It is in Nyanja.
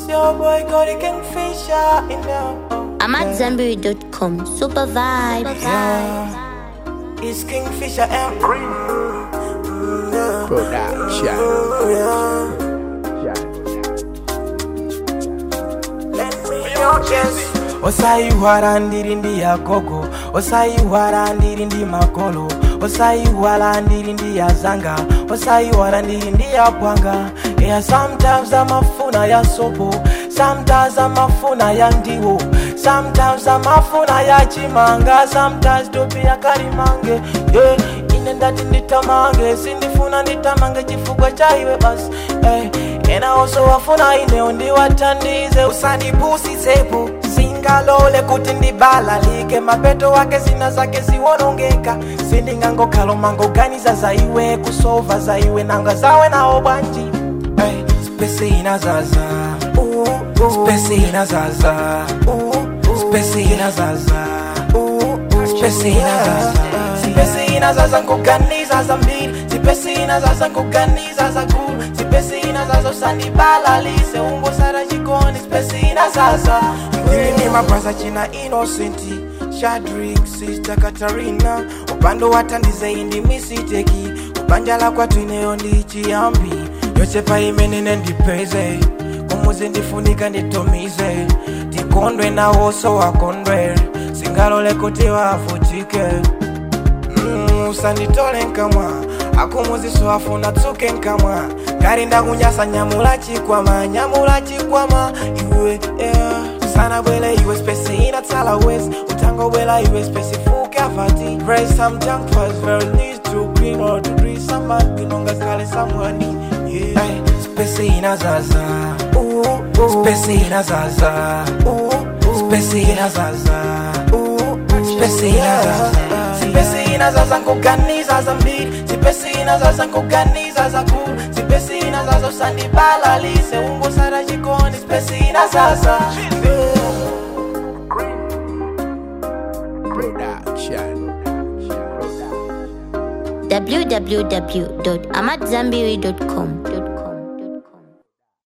It's your boy Cody Kingfisher in the I'm at Zenberry.com. Super vibes. Yeah. It's Kingfisher and Green. Production. Let me know, yes. osayiwala ndiri ndi yagogo osayiwala ndiri ndi makolo osayiwala ndiri ndi yazanga osayiwala ndiri ndi yapwanga yeah, sometimes amafuna ya sopo sometimes amafuna ya ndiwo sometimes amafuna ya chimanga sometimes topi yakalimange yeah. ine ndati nditamange sindifuna nditamange chifukwa cha iwe basi hey. ena oso wafuna ineo ndiwatandize usandipusisepo singalole kuti ndibalalike mapeto wake zina zake ziwonongeka sindingangokhala mangoganiza za iwe kusova za iwe nanga zawe nawo bwanji hey, spesi inazaza uh, uh, spesi inazaza uh, uh, spesi inazaza uh, uh, spesi inazaza zipesi inazaza ngoganiza za mbili zipesi inazaza ngoganiza za kulu zipesi inazaza usandibalalise ungosara chikoni zipesi inazaza mimi ni mabraza china innocenti shadrik sister katarina upando watandize indi misiteki kubanjala kwatu ineyo ndichiyambi yochepa imenene ndipeze kumuzi ndifunika nditumize tikondwe nawoso wakondwe singalole kuti wavutike Mm, usanditole nkamwa akumuziso afuna tsuke nkamwa ngari ndakunyasa nyamula chikwama nyamula chikwama iwe yeah. sana bwela iwe spesi inatsala wes utangobwela iwe spesi fuke avati raise some junk first very needs to green or to breathe some man binonga kale someone yeah. hey, spesi inazaza uh, uh, spesi inazaza uh, uh, spesi inazaza uh, uh, spesi inazaza zipesi inazaza ngoganiza za mbili zipesi inazaza ngoganiza za kulu zipesi inazaza usandibalalise ungosara chikoni zipesi inazaza Production. www.amatzambiri.com.